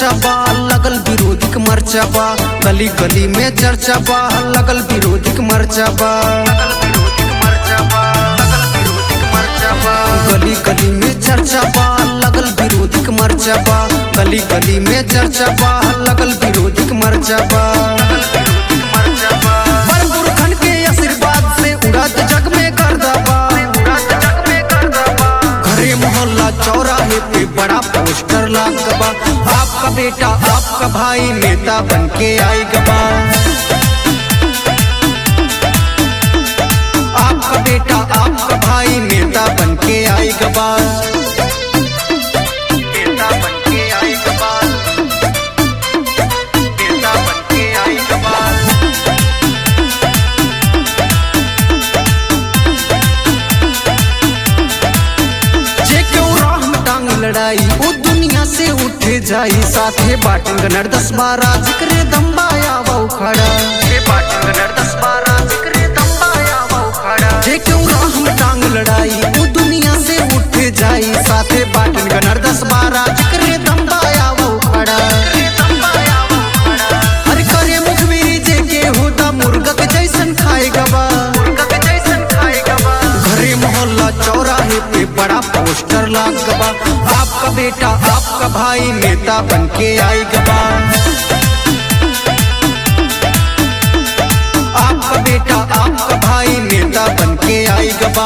चर्चा बा लगल विरोधी के मर्चा बा गली गली में चर्चा बा लगल विरोधी के मर्चा बा गली गली में चर्चा बा लगल विरोधी के मर्चा बा गली गली में चर्चा बा लगल विरोधी के मर्चा बा बड़ बुरखन के आशीर्वाद से उड़त जग में गर्दा बा घरे मोहल्ला चौराहे पे बड़ा पोस्टर लाग बा आपका बेटा आपका भाई नेता बन के आई गबा आपका बेटा आपका भाई नेता बन के आई गबा नेता बन के आई गबा नेता बन के आई गबा जे क्यों राह में टांग लड़ाई वो दुनिया से उठ जाई साथे बाटंग नर दस बारह जिक्रे दम्बाया वो खड़ा जे बाटंग नर दस बारह जिक्रे दम्बाया वो खड़ा जे क्यों राह में टांग लड़ाई वो दुनिया से उठ जाई साथे बाटंग नर दस बारह जिक्रे दम्बाया वो खड़ा अरे करे मुखबिरी जे के होता मुर्गा के जैसन खाएगा बा मुर्गा के जैसन खाएगा बा घरे मोहल्ला चौराहे पे बड़ा पोस्टर लाग गबा आपका बेटा आपका भाई नेता बन के आई गबा आपका बेटा आपका भाई नेता बन के आई गबा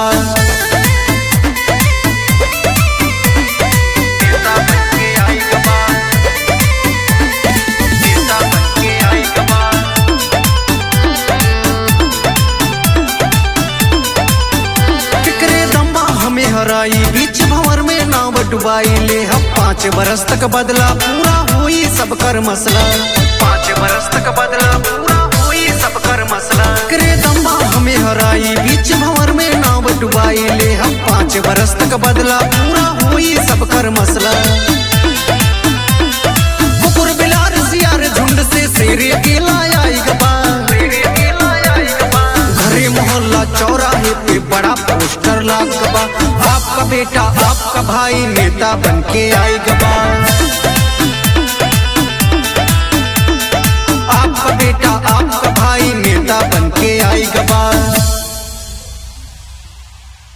नेता बन के आई गबा नेता बन के आई गबा फिक्रे दम्बा हमें हराई बीच भंवर में नाव डुबाई ले हम पाँच बरस तक बदला पूरा हुई सब कर मसला पाँच बरस तक बदला पूरा हुई सब कर मसला फिक्रे दम्बा हमें हराई बीच भंवर में नाव डुबाई ले हम पाँच बरस तक बदला पूरा हुई सब कर मसला कुकुर बिलार सियार झुंड से शेर अकेला आई गबा घरे मोहल्ला चौराहे पे बड़ा पोस्टर लाग गबा आपका बेटा आपका भाई नेता बन के आई गबा